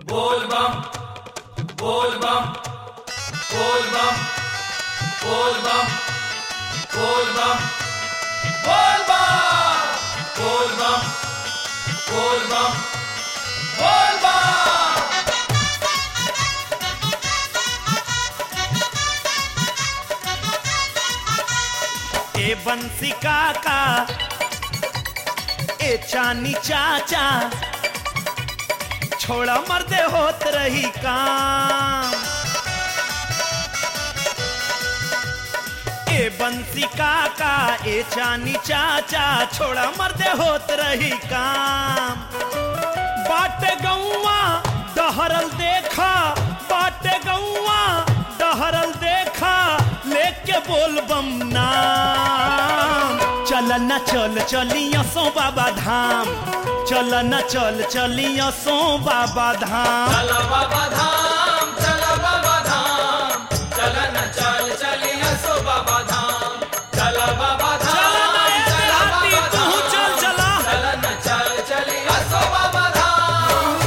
बोल बम बोल बम बोल बम बोल बम बोल बम बोल बम बोल बम बोल बम बोल बम ए बंसी काका ए चानी चाचा छोड़ा मर्दे होत रही काम ए बंसी काका ए चानी चाचा छोड़ा मर्दे होत रही काम बाटे गौवा डहरल देखा बाटे गौवा डहरल देखा लेके बोल बम नाम चल न चल चलिया सो बाबा धाम चल न चल चलिया सो बाबा धाम चला बाबा धाम चला बाबा धाम चला न चल चलिया सो बाबा धाम चला बाबा धाम चल न ए चला देहाती, बाबा तू धाम। चल चला चला न चल चलिया सो बाबा धाम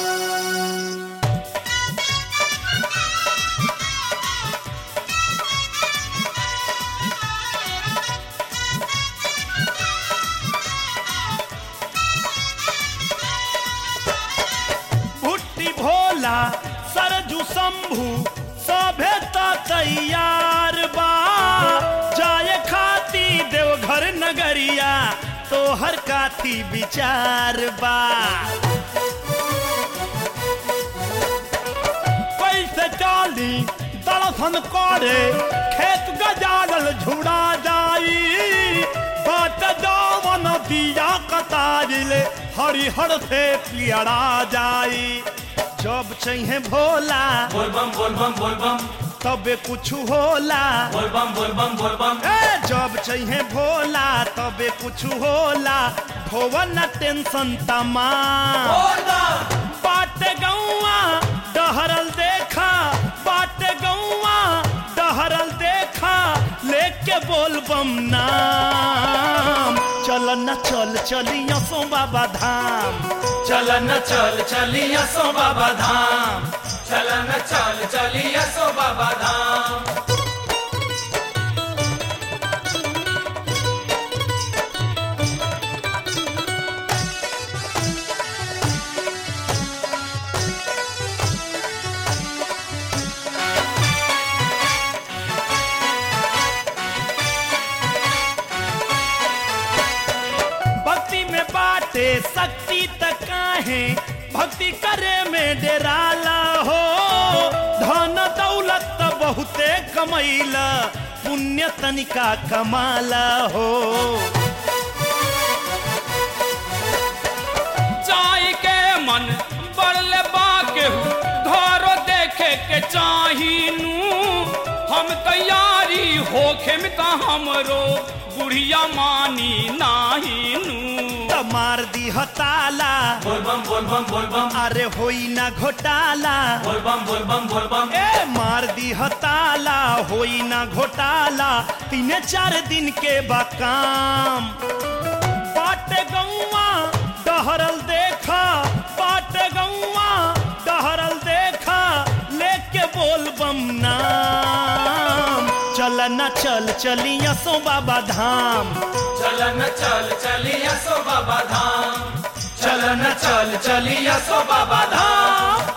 भुट्टी भोला सरजू शंभू सभे त तैयार बा जाए खाती देवघर नगरिया तोहर काथी विचार बा कैसे चाली दर्शन करे खेत गजारल झुड़ा जाई बाट जावन दिया कतारिले हरिहर से पियड़ा जाई जब चाहिए भोला बोल बम बोल बम बोल बम तबे कुछ होला बोल बम बोल बम बोल बम ए जब चाहिए भोला तबे कुछ होला भवन टेंशन तमाम बोल बम बाटे गौवा डहरल देखा बाटे गौवा डहरल देखा लेके बोल बम नाम चल न चल चलिया सो बाबा धाम चल न चल चलिया सो बाबा धाम चल न चल चलिया सो बाबा धाम भक्ति में बाटे शक्ति तक काहे भक्ति करे में डेराला हो धन दौलत त बहुते कमैला पुण्य तनिका कमाला हो चाय के मन बढ़ले बाके घरो देखे के चाहिनू हम तैयारी होखे में का हमरो बुढ़िया मानी नाहीनू त मार दी हताला बोल बम बोल बम बोल बम अरे होई ना घोटाला बोल बम बोल बम बोल बम ए मार दी हताला होई ना घोटाला तीन चार दिन के बाकाम बाटे गौवा डहरल देखा बाटे गौवा डहरल देखा लेके बोल बम नाम चल न चल चलिया सो बाबा धाम चल न चल चलिया सो बाबा धाम चल न चल चलिया सो बाबा धाम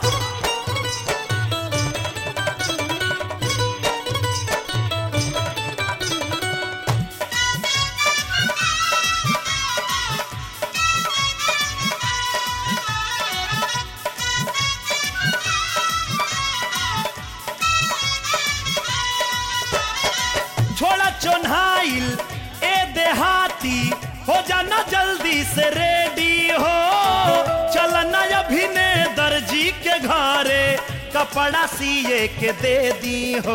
छोड़ा चोन्हाइल ए देहाती हो जाना जल्दी से रेडी हो चलना अभिने दर्जी के घरे कपड़ा सिए के दे दी हो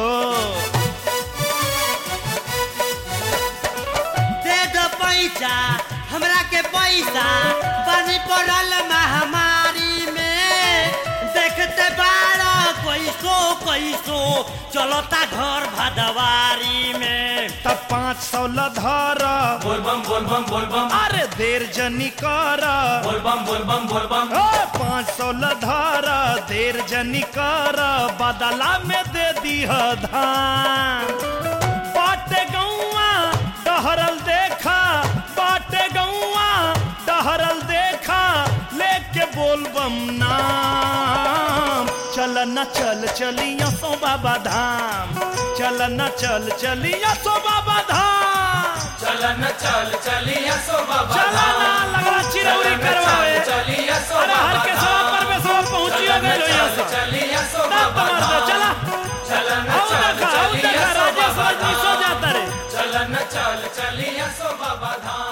दे दो पैसा हमरा के पैसा बनी पड़ल महामारी में देखते बारो कोई कैसो कैसो चलता घर भदवारी में तब पाँच सौ लधर बोल बम बोल बम बोल बम अरे देर जनी कर बोल बम बोल बम बोल बम ओ, पाँच सौ लधर देर जनी कर बदला में दे दीह धान बाटे गौआ डहरल देखा बाटे गौआ डहरल देखा लेके बोल बम नाम चल न चल चलिया सो बाबा धाम चल न चल चलिया सो बाबा धाम चलन चल चलिया सो बाबा चला ना लगला चिरौरी चलन करवावे चल चलिया सो अरे हर बाबा के सवा पर में सवा पहुंचियो गए लोहिया चल से चलिया सो ना बाबा तमार दे, चला चलन आओ चल देखा आओ चलिया देखा सो राजेश बाबा रजनी सो जाता रे चलन चल चलिया सो बाबा धाम